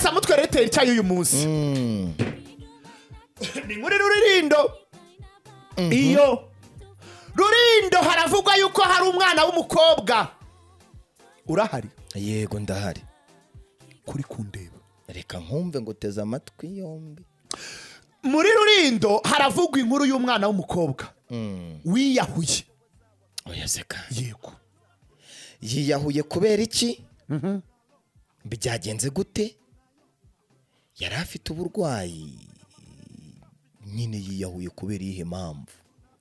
pasiteri cyayo uyu munsi ni muri rurindo iyo rurindo haravugwa yuko hari umwana w'umukobwa urahari yego ndahari kuri kundeba reka nkumve ngo uteze amatwi yombi muri rurindo haravugwa inkuru y'umwana w'umukobwa wiyahuye oya seka yego yiyahuye kubera iki byagenze gute yari afite uburwayi nyine yiyahuye kubera iyihe mpamvu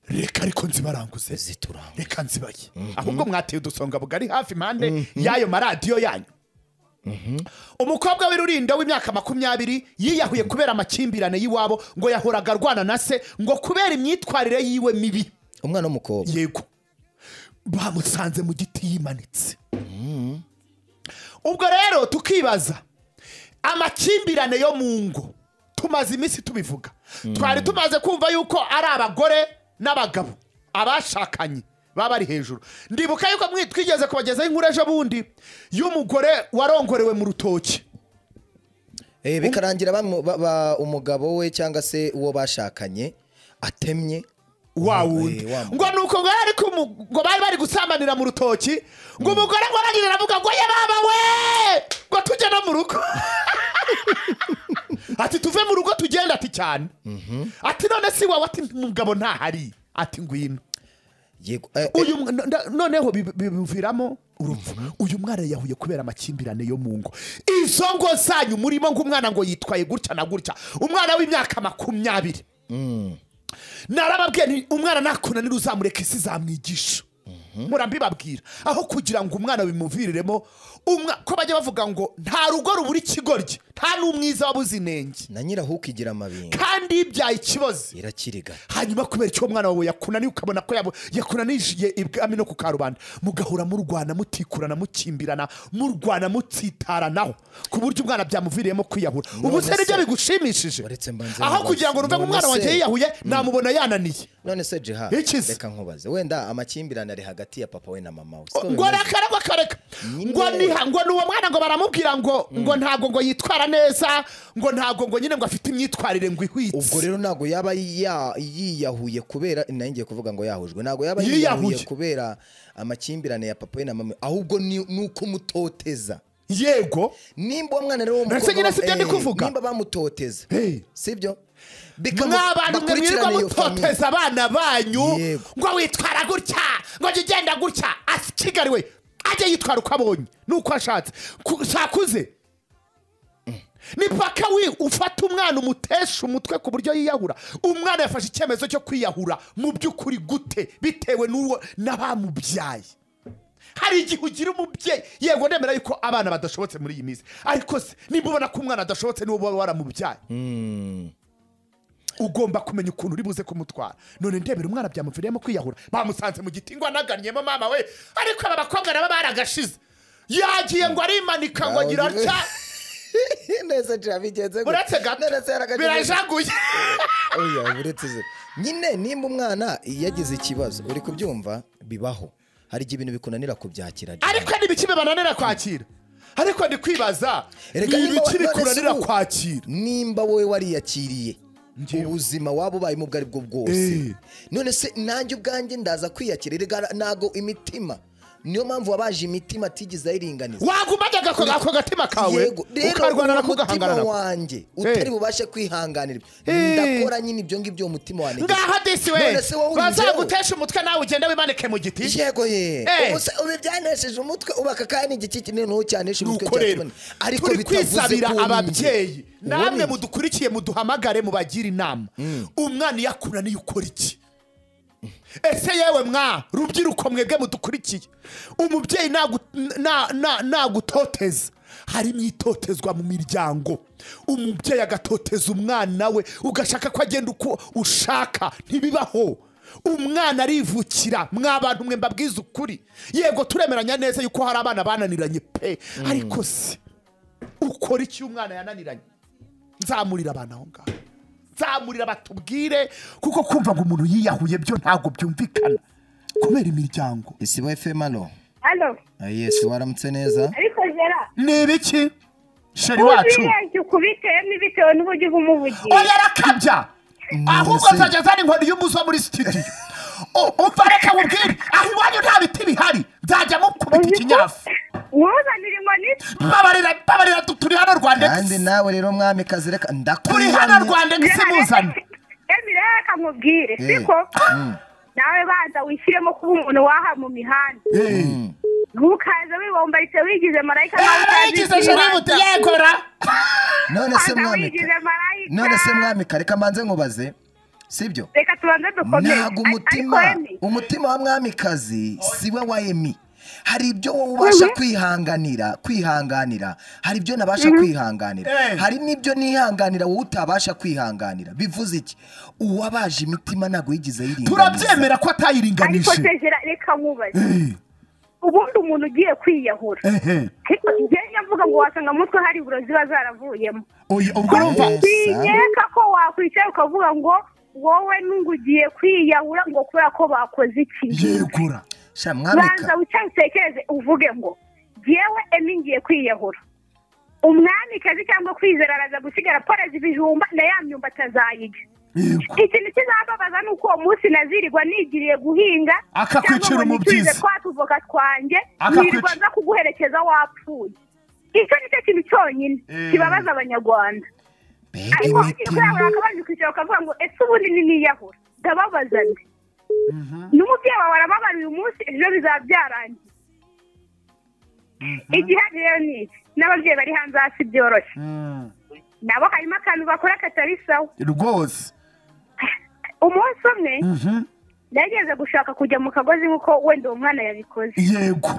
reka ariko nzibaranguze zituranga reka nzibaye ahubwo mwateye udusonga bugari hafi impande y'ayo maradiyo yanyu umukobwa w'irurindo w'imyaka makumyabiri yiyahuye kubera amakimbirane y'iwabo ngo yahoraga arwana na se ngo kubera imyitwarire yiwe mibi umwana w'umukobwa yego bamusanze mu giti yimanitse ubwo rero tukibaza amakimbirane yo mu ngo tumaze iminsi tubivuga twari tumaze kumva yuko ari abagore n'abagabo abashakanye baba bari hejuru ndibuka yuko mwe twigeze kubagezaho inkuru ejo bundi y'umugore warongorewe mu rutoki Eh, bikarangira bamu- ba- ba- umugabo we cyangwa se uwo bashakanye atemye wa Eh, wundi wa mugabo. ngo ni uko ngo yari ku mu- ngo bari bari gusambanira mu rutoki ngo umugore ngo aragira aravuga ngo ye baba we ngo tujye no mu rugo ati tuve mu rugo tugenda ati cyane ati none si wawe ati mugabo ntahari ati ngwino yego eh, eh, uyu mw- nda- noneho bi- bimuviramo urupfu uyu mwana yahuye kubera amakimbirane yo mu ngo izo ngo zanyu murimo ng'umwana ngo yitwaye gutya na gutya umwana w'imyaka makumyabiri narababwiye nti umwana nakunanira uzamureka isi zamwigisha murambibabwira aho kugira ngo umwana bimuviriremo umwa- ko bajya bavuga ngo nta rugo rubura ikigoryi nta n'umwiza wabuze inenge na nyirahuku igira amabinga kandi yibyaye ikibazo irakiriga hanyuma kubera icyo mwana wawe yakunaniye ukabona ko yabo- yakunanije ibwami no ku karubanda mugahora murwana mutikurana mukimbirana murwana mutsitaranaho ku buryo umwana byamuviriyemo kwiyahura ubu se None nibyo se- bigushimishije Uretse mbanze aho nkubaze, kugira ngo numve ngo none umwana wanjye se- yiyahuye namubona yananiye none se jiha Ikize. reka nkubaze wenda amakimbirane ari hagati ya papa we na mama we Siko ngo bimeze. rakaragwa kareka Nyine. ngo niha ngo ni uwo mwana ngo baramubwira ngo ngo ntabwo ngo yitwara neza ngo ntabwo ngo nyine ngo afite imyitwarire ngo ubwo ihwitse rero ntabwo yaba ya- yiyahuye kubera nari ngiye kuvuga ngo yahujwe ntabwo yaba Yiyahuye. yiyahuye kubera amakimbirane ya papa we na mama we ahubwo ni ni uko umutoteza yego nimba uwo mwana rero Mbese nyine si byo ndi kuvuga? nimba bamutoteza Hey. sibyo mw'abantu mwe mwirirwa mutoteza abana banyu Yego. ngo witwara gutya ngo jya ugenda gutya asigariwe ajya yitwara uko abonye n'uko ashatse Ku- sakuze ni paka we ufata umwana umutesha umutwe ku buryo yiyahura umwana yafashe icyemezo cyo kwiyahura mu by'ukuri gute bitewe n'uwo n'abamubyaye hari igihe ugira umubyeyi yego ndemera yuko abana badashobotse muri iyi minsi ariko se niba ubona ko umwana adashobotse niba uba waramubyaye ugomba kumenya ukuntu uri buze kumutwara none ndebera umwana byamuviriyemo kwiyahura bamusanze mu giti ngo anaganniyemo mama we ariko aba bakobwa nabo baragashize yagiye ngo arimanika ngo agira atya neza jira bigenze gutya. uretse gato None se yaragagenze gutya. birajaguye Oya, buretse ze. nyine nimba umwana yagize ikibazo uri kubyumva bibaho hari igihe ibintu bikunanira kubyakira Jira. ariko ni biki bibananira kwakira ariko ndi kwibaza Erega ni niba ibiki wa- none se bikunanira ubu- kwakira nimba wowe wariyakiriye Njyewe. ubuzima waba ubayemo ubwo ari bwo Eh. bwose none se nanjye ubwanjye ndaza kwiyakira Erega ntago imitima niyo mpamvu wabaje imitima atigeze ayiringaniza waguma ajya ako ako gatima kawe Yego, ukarwana uwo nako mutima ugahangana nako wanjye utari Eh. bubashe kwihanganira Eh. ndakora nyine ibyo ngibyo uwo mutima wanjye ngaho disi we None se wowe ubigeho? bazagutesha umutwe nawe ugende wimanike mu giti yego ye Eh. Ubu se ubu byanesheje umutwe uba aka kanya igiki kinini ntucyanishe umutwe nuko rero cyakibona. turi bitavuze kwisabira ko uwo ni ababyeyi njye. Uwo ni namwe njye. mudukurikiye muduhamagare mubagire inama umwana iyo akunaniye ukora iki ese yewe mwa rubyiruko mwebwe mudukurikiye umubyeyi nagu- na- na- nagutoteza hari itotezwa mu miryango umubyeyi agatoteza umwana we ugashaka ko agenda uko ushaka ntibibaho umwana arivukira mwa bantu mwe mbabwiza ukuri yego turemeranya neza yuko hari abana bananiranye pe ariko se ukora iki iyo umwana yananiranye nzamurira abana aho ngaho nzamurira batubwire kuko kumva ngo umuntu yiyahuye byo ntabwo byumvikana kubera imiryango isibo efemaro hano yesi waramutse neza ariko jera ni ibiki sheri wacu wirenze ukubitemo bitewe n'uburyo uba umuvugiye oya rakabya ahubwo nzajya azana inkoni y'umuzo muri studio U- umva reka mubwire aho iwanyu nta biti bihari nzajya mukubita ikinyafu wuzanira inkoni mbabarira mbabarira tu- turi hano rwanda kandi nawe rero mwami kazireka turi ndakuriranye hano rwanda simuzane emi rero reka nkubwire Eh, siko nawe banza wishyiremo kuba umuntu waha mu mihanda ntukaze wibombaritse wigize marayika nawe utazi yigize icyo sheri ubanza. yegora none se Banza mwami wigize marayika none se mwami kareka manze nkubaze sibyo reka tubanze dukomere ntabwo Ar- umutima ariko Emi, umutima wa mwamikazi si we wa emi hari ibyo wowe ubasha kwihanganira kwihanganira hari ibyo nabasha Eh. kwihanganira hari n'ibyo nihanganira wowe utabasha kwihanganira bivuze iki uwabaje imitima ntabwo yigeze yiringaniza turabyemera ko ariko atayiringanije tegera reka nkubaze ubundi umuntu ugiye kwiyahura Ehe. ariko njyewe mvuga ngo wasanga mu mutwe hari iburo ziba zaravuyemo Oya, ubwo urumva Eh. sinkeka ko wakwicara ukavuga ngo wowe nungu ugiye kwiyahura ngo kubera ko bakoze iki yegura sha banza mwamika wicare utekereze uvuge ngo ngewe emi ngiye kwiyahura umwamikazi cyangwa kwizera araza gusigara poreza ibijumba na ya myumba atazayirya yego ikintu kizababaza ni uko uwo munsi nazirirwa nigiriye guhinga Akakwicira cyangwa ngo umubyizi. niturize twa tuvoka twanjye Akakwic- nirirwa nza kuguherekeza wapfuye icyo ni cyo kintu cyonyine Eh. kibabaza abanyarwanda mbega ariko wagiye imitima kuyahura akabanje kwicara ukavuga ngo ese ubundi ni niyahura ndababaza nde n'umubyeyi wawe arababara uyu munsi ejo bizaba byarangiye igihari rero ni iki n'ababyeyi bari hanze hasi byoroshye Mm. nabo harimo akantu bakora katari sawa rwose umunsi umwe Mhm. nageze gushaka kujya mu kagozi nk'uko wenda uwo mwana yabikoze yego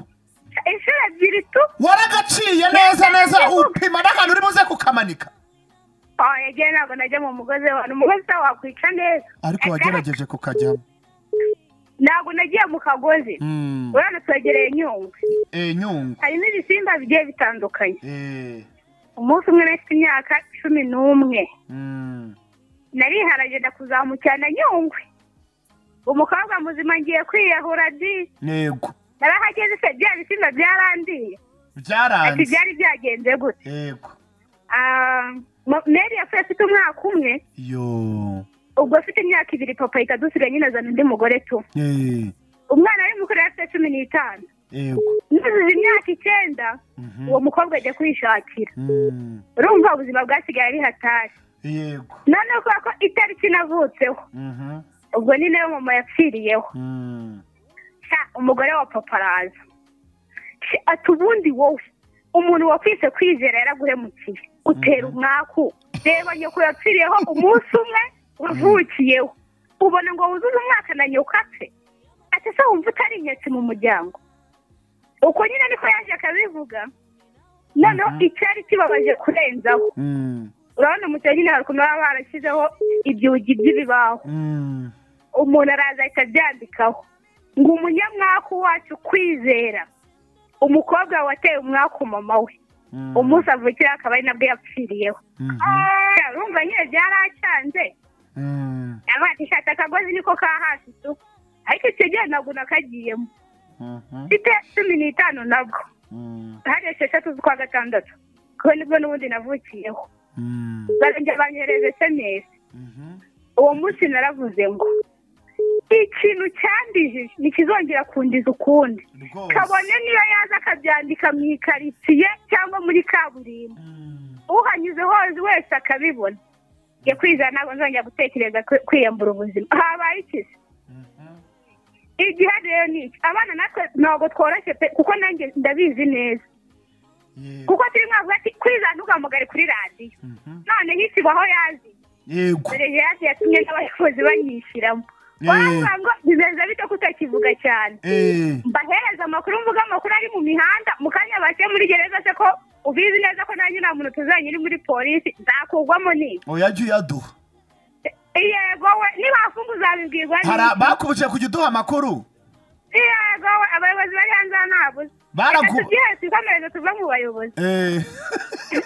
inshuro ebyiri tu waragaciye neza neza upima n'ahantu uri buze kukamanika aho yagiye ntabwo najya mu mugozi w'abantu umugozi utawo wakwica neza ariko wagerageje kukajyamo ntabwo nagiye mu kagozi Mm. urabona twegereye nyungwe Eh, nyungwe harimo ibisimba bigiye bitandukanye Eh. umunsi umwe nafite imyaka cumi n'umwe Mm. nariharagenda njya kuzamukirana nyungwe umukobwa muzima ngiye kwiyahura di yego narahageze se bya bisimba byarandiye ati byaranze byari byagenze gute yego Ah, mo- mary yapfuye afite umwaka umwe yo ubwo afite imyaka ibiri papa ahita adusiga nyine azana undi mugore tu Eh. umwana we mukuru yari afite cumi n'itanu yego nuzuza imyaka icyenda Mhm. uwo mukobwa ajya kwishakira Mm. urumva ubuzima bwasigaye ari hatari yego noneho kubera ko itariki navutseho Mhm. ubwo ni nayo mama yapfiriyeho Mm. Sha, umugore wa papa araza Sha, ati ubundi wowe umuntu wakwise kwizera yaraguhemukiye utera umwaku reba nyoko yapfiriyeho umunsi umwe wavukiyeho ubona ngo wuzuze umwaka na nyoko apfe ati se wumva utari inyatsi mu muryango uko nyine niko yaje akabivuga noneho icyari kibabaje kurenzaho Mm. urabona mu cyaro nyine hari ukuntu baba barashyizeho ibyugi by'ibibaho Mm. umuntu araza ahita abyandikaho ngo umunyamwaku wacu kwizera umukobwa we wateye umwaku mama we Mm. umunsi avukira akaba ari nabwo yapfiriyeho Mhm. urumva nyine byaracyanze Mm. avuga ati shata akagozi niko ka hasi tu ariko icyo gihe ntabwo nakagiyemo Mhm. mfite cumi n'itanu nabwo Mm. hari esheshatu z'ukwa gatandatu kuko nibwo n'ubundi navukiyeho Mm. barongera banyohereza esemesi Mhm. uwo munsi naravuze ngo ikintu cyandijije ntikizongera kundiza ukundi kabone rwose niyo yaza akabyandika mu ikaritsiye cyangwa muri kaburimbo Mm. uhanyuze hose wese akabibona njye kwizera ntabwo nzongera gutekereza kwi- kwiyambura ubuzima habaye iki se Mhm. igihe rero ni iki abana natwe ntabwo tworoshye pe kuko nanjye ndabizi neza Yego. kuko turi mwavuga ati kwizera ntugamugare kuri radiyo Mhm. noneho ikibaho yazi yego dore yandi yatumye n'abayobozi banyishyiramo Eh. bavuga ngo bimeze bite ko utakivuga cyane Eh. mbahereza amakuru mvuga amakuru ari mu mihanda mu kanya bashyire muri gereza se ko ubizi neza ko nanjye nta muntu tuzanye uri muri polisi nzakugwamo ni oya jya uyaduha yego we nibafunga uzabibwirwa Hari n'iki? bakubuje kujya uduha amakuru yego we abayobozi bari hanze hano ntabuze reka baragu tubyihebe twikomereze tuve mu bayobozi Eh,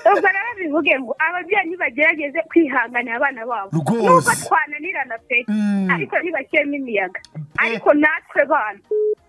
ubwo rero bivuge ngo ababyeyi ntibagerageze kwihanganira abana babo Rwose. nuko twananirana pe Mm. ariko ntibashyiremo imiyaga ariko natwe bana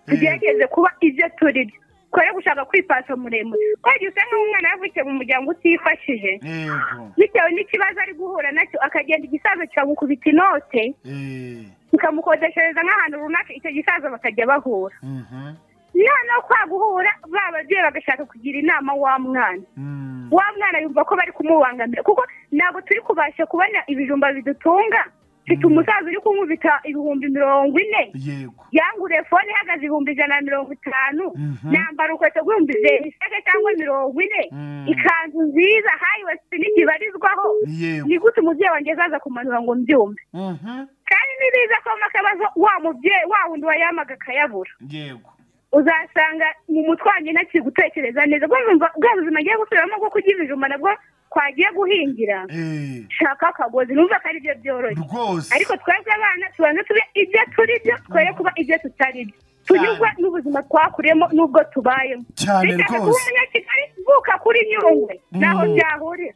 tugerageze kuba ibyo turi byo kore gushaka kwipasa muremure kwera usa nk'umwana yavukiye mu muryango utifashije yego bitewe n'ikibazo ari guhura nacyo akagenda igisaza kikamukubita inote Eh, kikamukodeshereza nk'ahantu runaka icyo gisaza bakajya bahura mhm, noneho kwa guhura ba babyeyi bagashaka kugira inama wa mwana mm, wa mwana yumva ko bari kumubangamira kuko ntabwo turi kubasha kubona ibijumba bidutunga mfite umusaza uri kunkubita ibihumbi mirongo ine yego yanguriye fone ihagaze ibihumbi ijana na mirongo itanu Mhm. nambara urukweto rw'ibihumbi bisege cyangwa mirongo ine Mm. ikanzu nziza hayiwesiti ntibarizwaho yego ni gute umubyeyi wanjye azaza kumanura ngo mbyumve mhm, kandi nibiza ko mu kabazo wa mubyeyi wa wundi wayamaga akayabura yego uzasanga mu mutwe wanjye ntakiri gutekereza neza ubwo numva bwa buzima ngiye gusubiramo bwo kurya ibijumba nabwo kwagiye guhingira Eh, shaka akagozi numva ko ari byo byoroshye rwose ariko twebwe abana tubanza tube ibyo turi byo twere kuba ibyo tutari byo tunyurwa n'ubuzima twakuriyemo n'ubwo tubayemo cyane biteka kuba rwose umunyakigali uvuka kuri nyungwe naho Mm. byahurira twebwe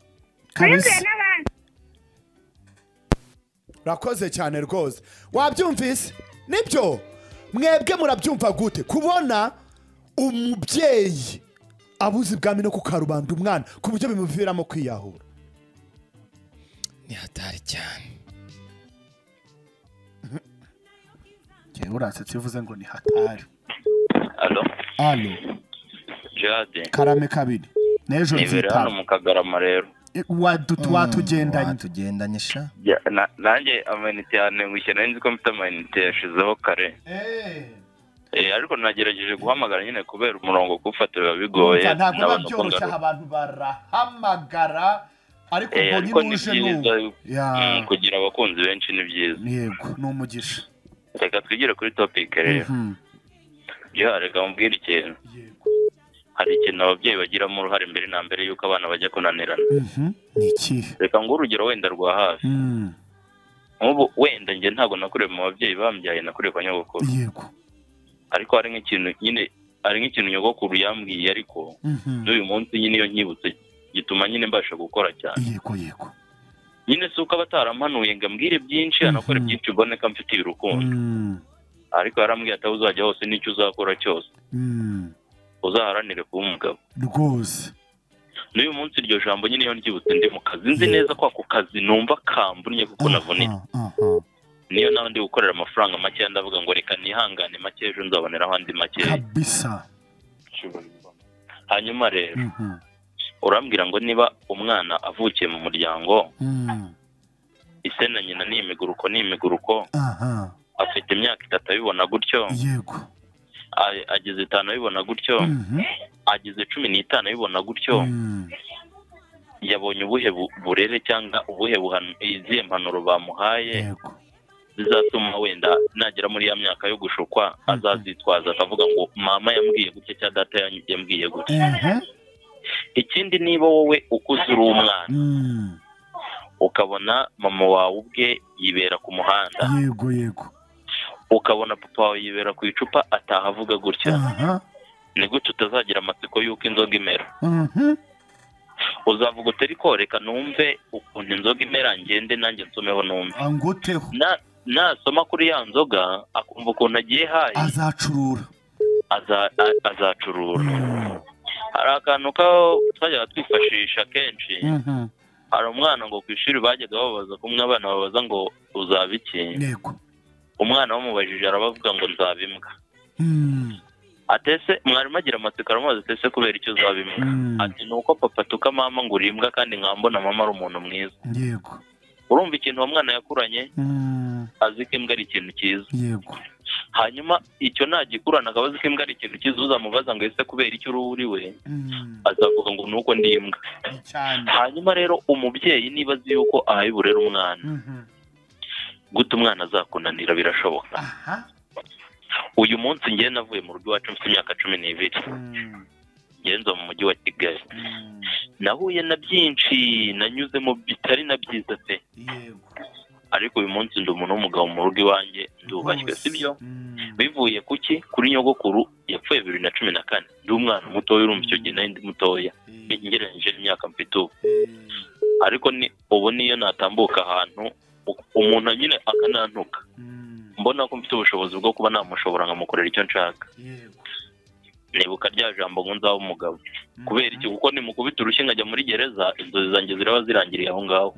kabisa n'abandi urakoze cyane rwose wabyumvise nibyo mwebwe murabyumva gute kubona umubyeyi abuze ibwami no kukarubanda umwana ku buryo bimuviramo kwiyahura ni hatari cyane ngewe uransetse uvuze ngo ni hatari Alo, alo Jade. karame kabiri n'ejo Ni Vera hano nzitaba mu Kagarama rero. watugendanye watugendanye sha Ya- na- Nanjye amayinite yantengushye nari nzi ko mfite amayinite yashizeho kare. Eh, ariko nagerageje guhamagara nyine kubera umurongo kuwufata biba bigoye. Urumva, ntabwo biba Ndabona uko byoroshye aha ngaruka. abantu barahamagara ariko Eh, ubwo ariko nyine ni uje byiza n'ubu Ya, mm, kugira abakunzi benshi ni byiza. yego ni umugisha Reka twigire kuri topic rero. Mhm, Ya, reka mubwire ikintu. yego Hari ikintu ababyeyi bagiramo uruhare mbere na mbere yuko abana bajya kunanirana. Mhm, ni ikihe Reka ngo urugero wenda rwa hafi. Mm, Nk'ubu wenda njye ntabwo nakuriye mu babyeyi bambyaye nakuriye kwa nyogokuru. yego ariko hari nk'ikintu nyine hari nk'ikintu nyogokuru yambwiye ariko Mhm, n'uyu munsi nyine iyo nyibutse gituma nyine mbasha gukora cyane yego yego nyine si uko aba atarampanuye ngo ambwire byinshi Mhm. anakore byinshi ubone ko amfitiye urukundo Mm, ariko yarambwiye ati aho uzajya hose n'icyo uzakora cyose mm, uzaharanire kuba umugabo rwose n'uyu munsi iryo jambo nyine iyo ryibutse ndi mu kazi nzi neza ko ako kazi numva kambunnye kuko navunitse Aha, aha. niyo nawe ndi gukorera amafaranga makeya ndavuga ngo reka nihangane make ejo nzaboneraho andi makeya kabisa hanyuma rero Mhm, urambwira ngo niba umwana avukiye mu muryango mm, ise na nyina ni imiguruko ni imiguruko aha, afite imyaka itatu abibona gutyo yego a- ageze itanu abibona gutyo Mhm, ageze cumi n'itanu abibona gutyo mm, yabonye ubuhe bu- burere cyangwa ubuhe buhano- izihe mpanuro bamuhaye yego zizatuma wenda nagera muri ya myaka yo gushukwa azazitwaza akavuga ngo mama yambwiye gutya cyangwa data yan- yambwiye gutya Mhm, ikindi niba wowe ukuze uri umwana mm, ukabona mama wawe ubwe yibera ku muhanda yego yego ukabona papa wawe yibera ku icupa ataha avuga gutya aha ni gutyo utazagira amatsiko y'uko inzoga imera mhm, uzavuga utari reka numve ukuntu inzoga imera ngende nanjye nsomeho numve anguteho Na- nasoma kuri ya nzoga akumva ukuntu agiye hayi azacurura aza- a- azacurura Mm, hari akantu ka twajyaga twifashisha kenshi mhm, hari umwana ngo ku ishuri bajyaga babaza kumwe abana babaza ngo uzaba iki yego umwana bamubajije arabavuga ngo nzaba imbwa Mm, atese mwarimu agira amatsiko aramubaza atese kubera icyo uzaba imbwa Mm. ati ni uko papa atuka mama ngo uri imbwa kandi nkambona mama ari umuntu mwiza yego urumva ikintu uwo mwana yakuranye Mm, azi ko imbwa ari ikintu cyiza yego hanyuma icyo nagikurana akaba azi ko imbwa ari ikintu cyiza uzamubaza ngo ese kubera icyo uri uri we Mm, azavuga ngo nuko ndi imbwa ni cyane hanyuma rero umubyeyi niba azi yuko ahaye uburere umwana Mhm, guta umwana azakunanira birashoboka aha uyu munsi njye navuye mu rugo iwacu mfite imyaka cumi n'ibiri mm, ngenza mu mujyi wa kigali mm, nahuye na byinshi nanyuzemo bitari na byiza pe yego ariko uyu munsi ndi umuntu w'umugabo mu rugo iwanjye ndubashywe rwose. sibyo Mm, bivuye ku ki kuri nyogokuru yapfuye bibiri na cumi na kane ndi umwana mutoya urumva icyo gihe nari ndi mutoya ngereranyije n'imyaka mfite ubu eh, ariko ni ubu niyo natambuka ahantu u- umuntu nyine akanantuka mm, mbona ko mfite ubushobozi bwo kuba namushobora nkamukorera icyo nshaka yego nibuka rya jambo ngo nzabe umugabo kubera iki kuko nimukubita urushyi nkajya muri gereza inzozi zanjye ziraba zirangiriye aho ngaho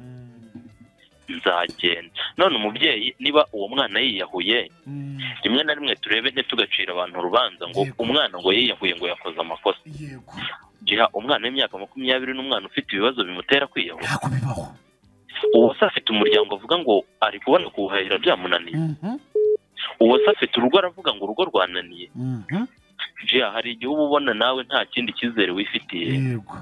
nzagenda none umubyeyi niba uwo mwana yiyahuye rimwe na rimwe turebe ntitugacira abantu urubanza ngo Yego. umwana ngo yiyahuye ngo yakoze amakosa yego giha umwana w'imyaka makumyabiri n'umwana ufite ibibazo bimutera kwiyahura ntabwo bibaho uwo se afite umuryango avuga ngo ari kubona kuwuhahira byamunaniye uwo se afite urugo aravuga ngo urugo rwananiye jiya hari igihe uba ubona nawe nta kindi cyizere wifitiye yego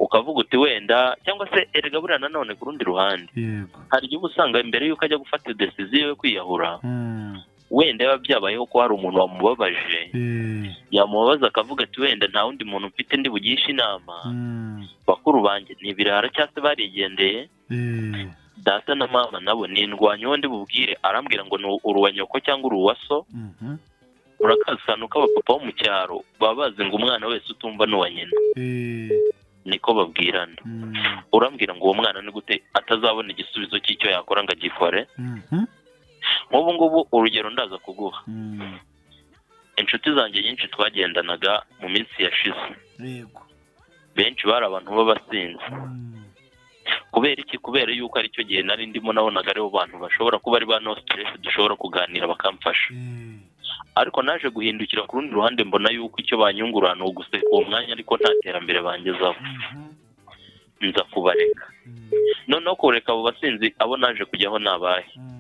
ukavuga uti wenda cyangwa se erega buriya nanone ku rundi ruhande yego hari igihe uba usanga mbere y'uko ajya gufata deciziyo yo kwiyahura Mm. wenda yaba byabayeho ko hari umuntu wamubabaje Eh. yamubabaza akavuga ati wenda nta wundi muntu mfite ndi bugishe inama Mm. bakuru banjye ni ibirara cyangwa se barigendeye Eh. data na mama nabo ni indwanyi ndi bubwire arambwira ngo ni uruwa nyoko cyangwa uruwa so Mhm. urakasana uko abapapa bo mu cyaro baba bazi ngo umwana wese utumva n'uwa nyina Eh. niko babwirana Mm. urambwira ngo uwo mwana ni gute atazabona igisubizo cy'icyo yakora ngo agikore Mhm. nk'ubu ngubu urugero ndaza kuguha Mm. inshuti zanjye nyinshi twagendanaga mu minsi yashize Yego. benshi bari abantu b'abasinzi Mm. kubera iki kubera yuko aricyo gihe nari ndimo nabonaga aribo bantu bashobora kuba ari ba no stress dushobora kuganira bakamfasha Eh. ariko naje guhindukira ku rundi ruhande mbona yuko icyo banyungura ni uguseka uwo mwanya ariko nta terambere bangezaho Mhm. nza kubareka Mm. noneho kureka abo basinzi abo naje kujyaho nabahe Mm.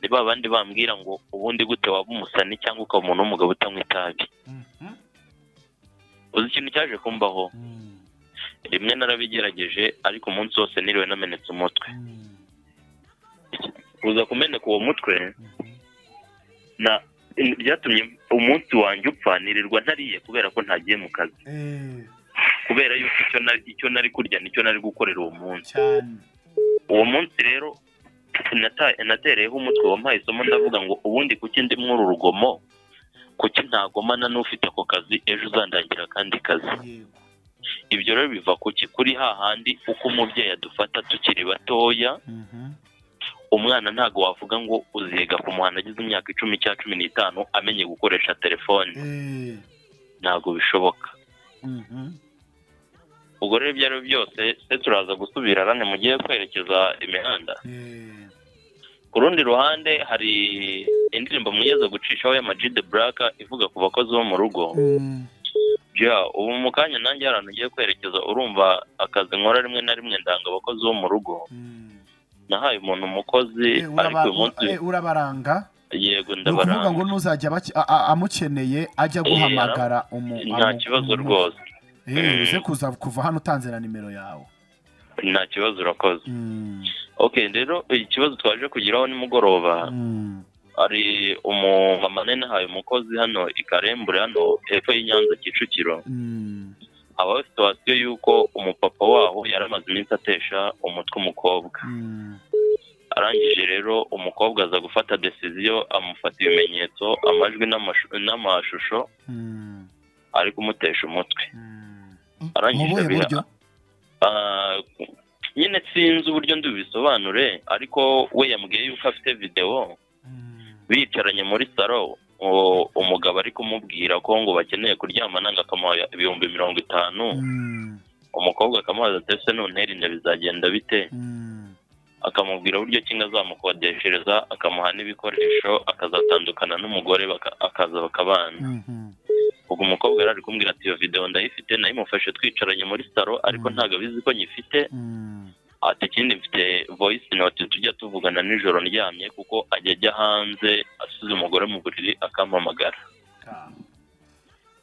ni ba bandi bambwira ngo ubundi gute waba umusani cyangwa ukaba umuntu w'umugabo utanywa itabi Mhm. uzi ikintu cyaje kumbaho Mm. rimwe narabigerageje ariko umunsi wose niriwe namenetse umutwe Mm. kuza kumeneka uwo mutwe Mhm. na byatumye umunsi wanjye upfa nirirwa ntariye kubera ko ntagiye mu kazi Eh. kubera yuko icyo nari icyo nari kurya nicyo nari gukorera uwo munsi Cyane. uwo munsi rero nata- natereyeho umutwe wampaye isomo ndavuga ngo ubundi kuki ndi muri uru rugomo kuki ntagomana n'ufite ako kazi ejo uzandangira akandi kazi Yego. ibyo rero biva kuki kuri hahandi uko umubyeyi adufata tukiri batoya Mhm. umwana ntabwo wavuga ngo uziga ku muhanda agize imyaka icumi cyangwa cumi n'itanu amenye gukoresha telefone Eh. ntabwo bishoboka Mhm. ubwo rero ibyo ari byo byose se turaza gusubira arane mu gihe kwerekeza imihanda Eh. ku rundi ruhande hari indirimbo mugeze gucishaho ya Majid Black ivuga ku bakozi bo mu rugo Mm. ja ubu mu kanya nanjye hari ahantu ugiye kwerekeza urumva akazi nkora rimwe na rimwe ndanga abakozi bo mu rugo Mm. nahaye umuntu Eh, umukozi ariko uyu uraba- munsi eh, Urabaranga. yego ni ukuvuga ngo ndabaranga ntuzajya abaki- a- a- amukeneye ajya Eh, guhamagara umu nta amu- kibazo umuntu. rwose Eh, uze kuza kuva hano utanze na nimero yawe nta kibazo urakoze Mm, ok rero ikibazo twaje kugiraho nimugoroba mm, hari umumama nahaye umukozi hano i karembure hano hepfo y'inyanza kicukiro mm, habaho situwasiyo y'uko umupapa waho yari amaze iminsi atesha umutwe umukobwa mm, arangije rero umukobwa aza gufata desiziyo amufata ibimenyetso amajwi n'amashu- n'amashusho mm, ari kumutesha umutwe mm. mu arangije buhe biha- buryo Ah, nyine sinzi uburyo ndubisobanure ariko we yambwiye yuko afite videwo bicaranye muri saro uwo- umugabo ari kumubwira ko ngo bakeneye kuryamana ngo akamuha ibihumbi mirongo itanu Mm, umukobwa akamubaza ati ese none rinda bizagenda bite mm, akamubwira uburyo ki azamukodeshereza akamuha n'ibikoresho akazatandukana n'umugore baka- akaza bakabana mhm, ubwo umukobwa yari ari kumbwira ati iyo videwo ndayifite nayimufashe twicaranye muri saro ariko Mm. ntabwo abizi ko nyifite mm, ati ikindi mfite voice note tujya tuvugana nijoro ndyamye kuko ajya ajya hanze asize umugore mu buriri akampamagara ka-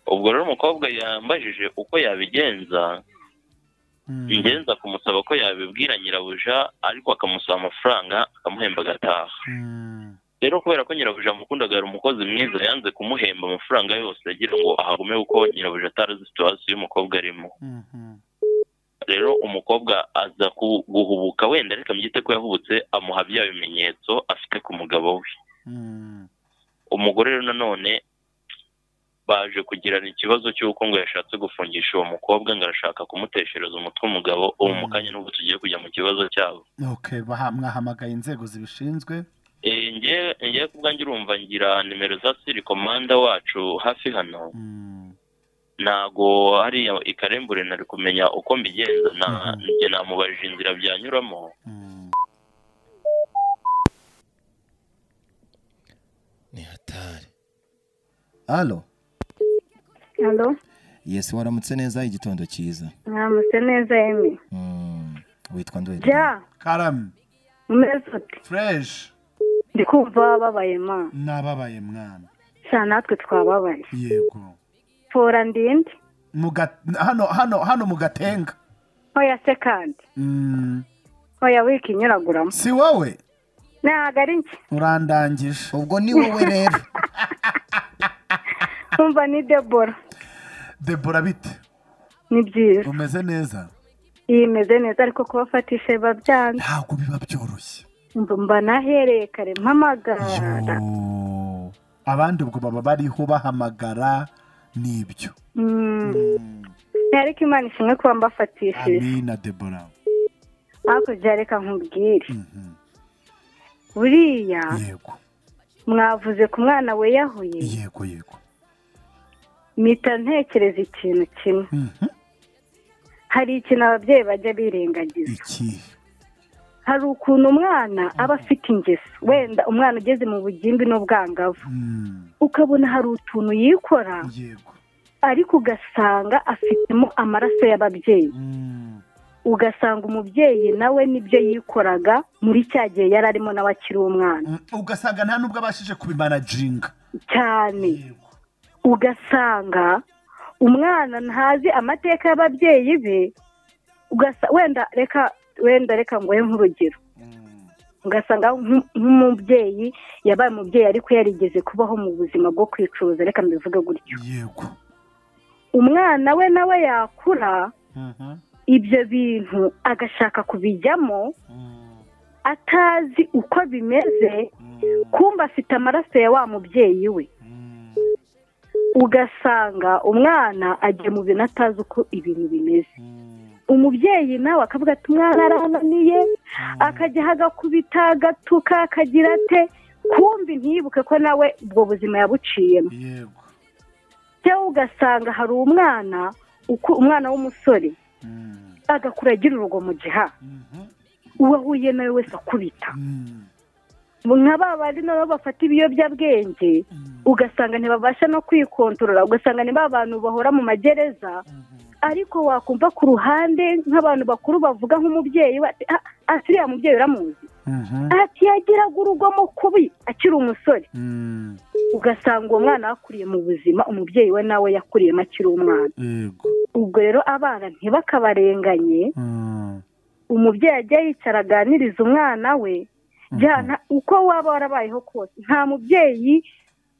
ubwo rero umukobwa yambajije uko yabigenza mm, ngenza kumusaba ko yabibwira nyirabuja ariko akamusaba amafaranga akamuhemba agataha mm, rero kubera ko nyirabuja amukundaga yari umukozi mwiza yanze kumuhemba amafaranga yose agira ngo ahagume kuko nyirabuja atarazi situwasiyo y'umukobwa arimo mhm, rero umukobwa aza ku- guhubuka wenda reka mbyite ko yahubutse amuha bya bimenyetso afite ku mugabo we mm, umugore rero nanone baje kugirana ikibazo cy'uko ngo yashatse gufungisha uwo mukobwa ngo arashaka kumuteshereza umutwe umugabo ubu mu kanya n'ubu tugiye kujya mu kibazo cyabo okay baha- mwahamagaye inzego zibishinzwe Eh, nge- ngewe ku bwanjye urumva ngira nimero za siri komanda wacu hafi hano Mm, ntago hariya ikarembure nari kumenya uko mbigenza na- njye namubajije inzira byanyuramo ni hatari halo hano yesi waramutse neza igitondo cyiza mwamutse neza yemwe Mm, witwa ndwede ja karame umeze uti fureshi ndi kumva wababaye ma n'ababaye mwana sha natwe twababaye yego fora ndinde Mu ga- hano hano hano mu gatenga ntoya sekandi Mm, ntoya wiki inyuraguramo si wowe ntabwo ari njye urandangije ubwo ni wowe rero nkumva ni debora debora bite ni byiza umeze neza iyi imeze neza ariko kubafatisha biba byanze ntabwo biba byoroshye mba mba nahereye kare mpamagara Yoo. abandi ubwo baba bariho bahamagara n'ibyo Mm. ariko imana ishimwe kuba mbafatishije amina debora hakurya reka nkubwire buriya yego mwavuze ku mwana we yahuye yego yego mpita ntekereza ikintu kimwe Mhm. hari ikintu ababyeyi bajya birengagiza ikihe hari ukuntu umwana aba afite ingeso wenda umwana ugeze mu bugimbi n'ubwangavu Mm, ukabona hari utuntu yikora yego ariko ugasanga afitemo amaraso y'ababyeyi Mm, ugasanga umubyeyi nawe n'ibyo yikoraga muri cya gihe yari arimo nawe akiri umwana mm, ugasanga nta n'ubwo abashije kubimanajinga cyane yego ugasanga umwana ntazi amateka y'ababyeyi be ugasa wenda reka wenda reka nguhe nk'urugero ugasanga nk'u- nk'umubyeyi yabaye umubyeyi ariko yarigeze kubaho mu buzima bwo kwicuruza reka mbivuge gutyo yego umwana we nawe yakura Mhm. ibyo bintu agashaka kubijyamo Mm, atazi uko bimeze mm, kumva afite amaraso ya wa mubyeyi we mm. ugasanga umwana agiye mu bintu atazi uko ibintu bimeze umubyeyi nawe akavuga ati umwana arananiye akajya agakubita agatuka akagira ate kumbi ntiyibuke ko nawe ubwo buzima yabuciyemo yego cyangwa ugasanga hari umwana uku- umwana w'umusore Mm, agakura agira urugomo jiha mhm. uwo ahuye nawe wese akubita Mm, nka ba bandi nabo bafata ibiyobyabwenge ugasanga ntibabasha no kwikontorora ugasanga ni ba bantu bahora mu magereza ariko wakumva ku ruhande nk'abantu bakuru bavuga nk'umubyeyi we ati "Ah, ah siriya mubyeyi uramuzi mhm. ati yagiraga urugomo kubi akiri umusore Mm, ugasanga uwo mwana yakuriye mu buzima umubyeyi we nawe yakuriyemo akiri umwana yego ubwo rero abana ntibakabarenganye Mm, umubyeyi ajya yicara aganiriza umwana we jyana uko waba warabayeho kose nta mubyeyi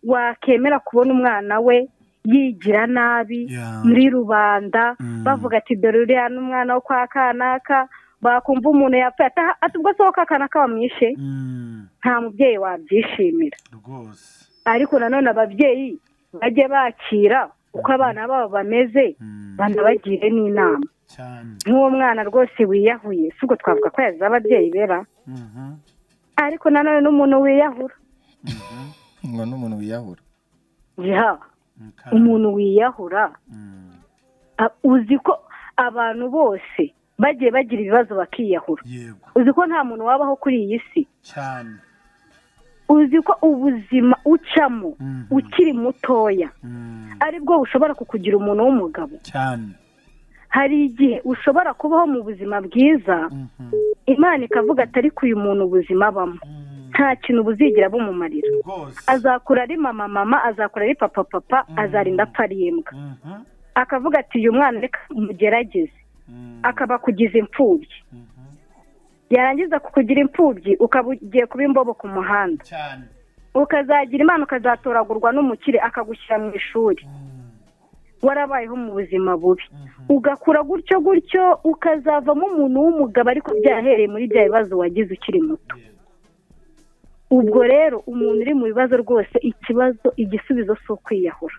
wakemera kubona umwana we yigira nabi ya. muri rubanda Mm. bavuga ati dore uriya n'umwana wo kwa kanaka bakumva umuntu yapfuye ata- ati ubwo se wo ka kanaka wamwishe Mm, nta mubyeyi wabyishimira rwose ariko nanone ababyeyi bajye bakira uko abana babo bameze Mm, banabagire n'inama cyane nk'uwo mwana rwose wiyahuye si ubwo twavuga ko yazize ababyeyi bera Mhm. ariko nanone n'umuntu wiyahura ngo n'umuntu wiyahura jiha Mm, kara- umuntu wiyahura Mm, a- uzi ko abantu bose bagiye bagira ibibazo bakiyahura yego uzi ko nta muntu wabaho kuri iyi si cyane uzi ko ubuzima ucamo Mhm. ukiri mutoya Mm, aribwo bushobora kukugira umuntu w'umugabo cyane hari igihe ushobora kubaho mu buzima bwiza Mhm. imana ikavuga ati ariko uyu muntu ubuzima abamo Mm, nta kintu buzigira bumumarira rwose azakura ari mama mama azakura ari papa papa azarinda apfa ari imbwa Mhm. akavuga ati uyu mwana reka mugerageze Mm, akaba akugiza imfubyi mhm. yarangiza kukugira imfubyi ukaba ugiye kuba imbobo ku muhanda cyane ukazagira imana ukazatoragurwa n'umukire akagushyira mu ishuri warabayeho mu buzima bubi ugakura gutyo gutyo ukazavamo umuntu w'umugabo ariko byahereye muri bya bibazo wagize ukiri muto ubwo rero umuntu uri mu bibazo rwose ikibazo igisubizo si ukwiyahura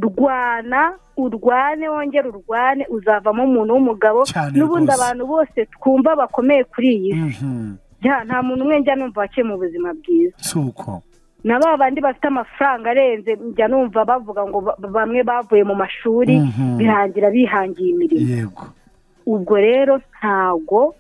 rwana urwane wongere urwane uzavamo umuntu w'umugabo Cyane n'ubundi rwose. abantu bose twumva bakomeye kuri iyi si Mhm. Ya, nta muntu umwe njya numva waciye mu buzima bwiza si uko na ba bandi bafite amafaranga arenze njya numva bavuga ngo ba- bamwe bavuye mu mashuri Mhm. bihangira bihangiye imirimo yego ubwo rero ntago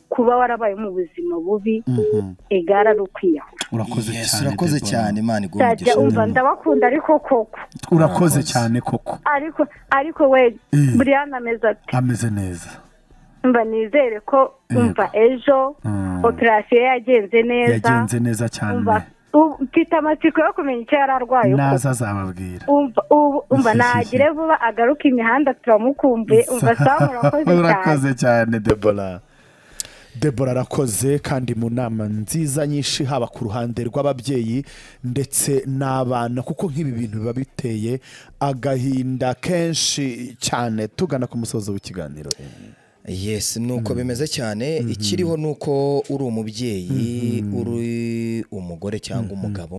kuba warabaye mu buzima bubi Mhm. egara ari ukwiyahura urakoze Yes, cyane urakoze Deborah. cyane imana iguhe nzajya umugisha umva ndabakunda ariko koko urakoze cyane koko ariko ariko we Mm. buriyana ameze ati ameze neza mba nizere ko umva ejo Mm. operasiyo yagenze neza yagenze neza cyane umva u- mfite amatsiko yo kumenya icyo yari arwaye koko. naza azababwira umva ubu umva nagire vuba agaruke imihanda turamukumbuye umva sawa murakoze cyane urakoze cyane debora debora arakoze kandi mu nama nziza nyinshi haba ku ruhande rw'ababyeyi ndetse n'abana kuko nk'ibi bintu biba biteye agahinda kenshi cyane tugana ku musozo w'ikiganiro yes nuko bimeze cyane ikiriho nuko uri umubyeyi uri umugore cyangwa umugabo